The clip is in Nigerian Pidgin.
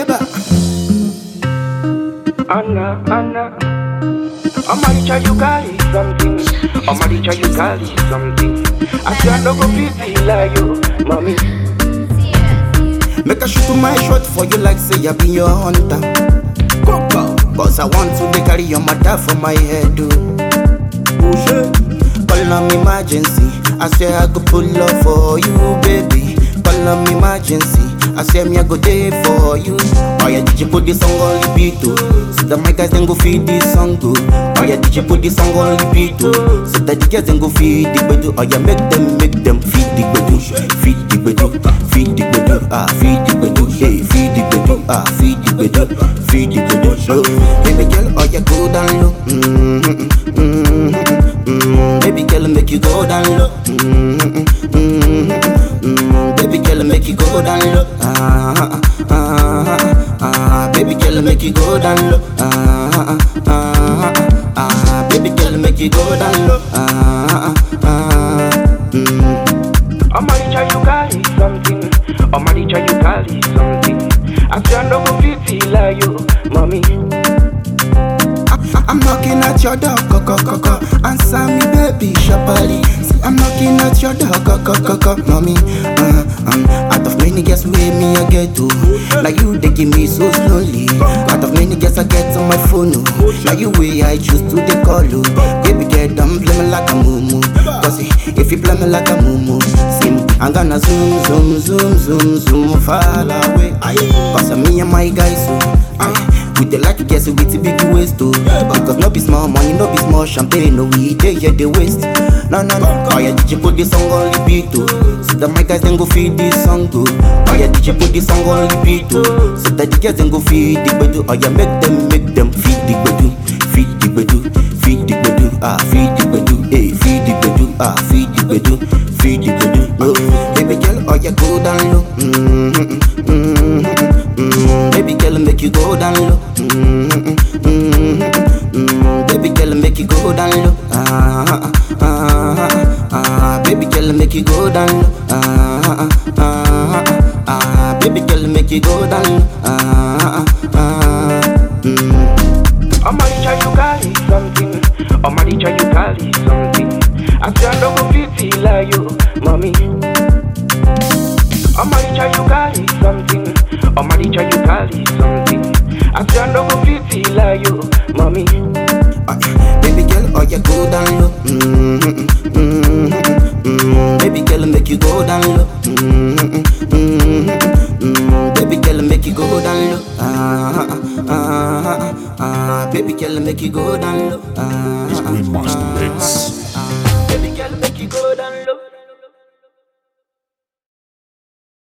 Yeba. Anna, Anna. Amaricha, you carry something. Amaricha, you carry something. I say I no go fit feel like you, mommy. Make a shoot my shot for you like say I be your hunter. Coco. Cause I want to dey carry your mother for my head, dude. Call on emergency. I say I go pull up for you, baby. Call on emergency. I say me I go there for you. Oh yeah, did you put this song on repeat too? So that my guys then go feed this song too. Oh yeah, did you put this song on repeat too? So that the girls then go feed the bedu. Oh yeah, make them make them feed the bedu, feed the bedu, feed the bedu, ah feed the bedu, hey feed the bedu, ah feed the bedu, feed the bedu. Oh, baby girl, oh yeah, go down low. Mm-hmm, mm-hmm, mm-hmm. Baby girl, make you go down low. Mm-hmm, mm-hmm, mm-hmm. Baby girl, make you go down low. Ah, ah, ah, ah. Baby girl, make you go down low. Ah, ah, ah, ah. Baby girl, make you go down low. Ah, ah, ah. Mm. Amaricha, you carry something. Amaricha, you carry something. I say I no go fit feel like you, mommy. I- I'm knocking at your door, co co co co. Answer me, baby, sharply. See, I'm knocking at your door, co co co co. Mommy, uh, um, out of many girls, with me I get to. Like you, they give me so slowly. Out of many girls, I get on my phone. Oh. Like you, way I choose to they call you. Baby, get them play me like a mumu. Cause if you play me like a mumu, sim, I'm gonna zoom, zoom, zoom, zoom, zoom far away. Cause me and my guys, so. Aye. We dey like guess with the big waist too. Because no be small money, no be small champagne, no we dey here the waste. No no no. Oh yeah, did you put this song on repeat too? So that my guys then go feed this song too. Oh yeah, did you put this song on repeat too? So that the girls then go feed the bedu. Oh yeah, make them make them feed the bedu, feed the bedu, feed the bedu, ah feed the bedu, hey feed the bedu, ah feed the bedu, feed the bedu. Oh, baby girl, oh yeah, go down low. Mm-hmm, mm-hmm, mm-hmm. Baby girl, make you go down low. Mm-hmm, mm-hmm, mm-hmm. Baby girl, make you go down low. Ah, ah, ah, ah. Baby girl, make you go down low. Ah, ah, ah, ah. Baby girl, make you go down low. Ah, ah, ah. Mm. Amaricha, you carry something. Amaricha, you carry something. I say I no go fit feel like you, mommy. Amaricha, you carry something. Amaricha, you carry something. I say I no go fit feel like you, mommy. Ah, Baby girl, oh yeah, go down low. Mm-hmm, mm-hmm, mm-hmm. Baby girl, make you go down low. Mm-hmm, mm-hmm, mm-hmm. Baby girl, make you go down low. Ah, ah, ah, ah, ah. Baby girl, make you go down low. Ah, It's ah, Green Master ah, Mix.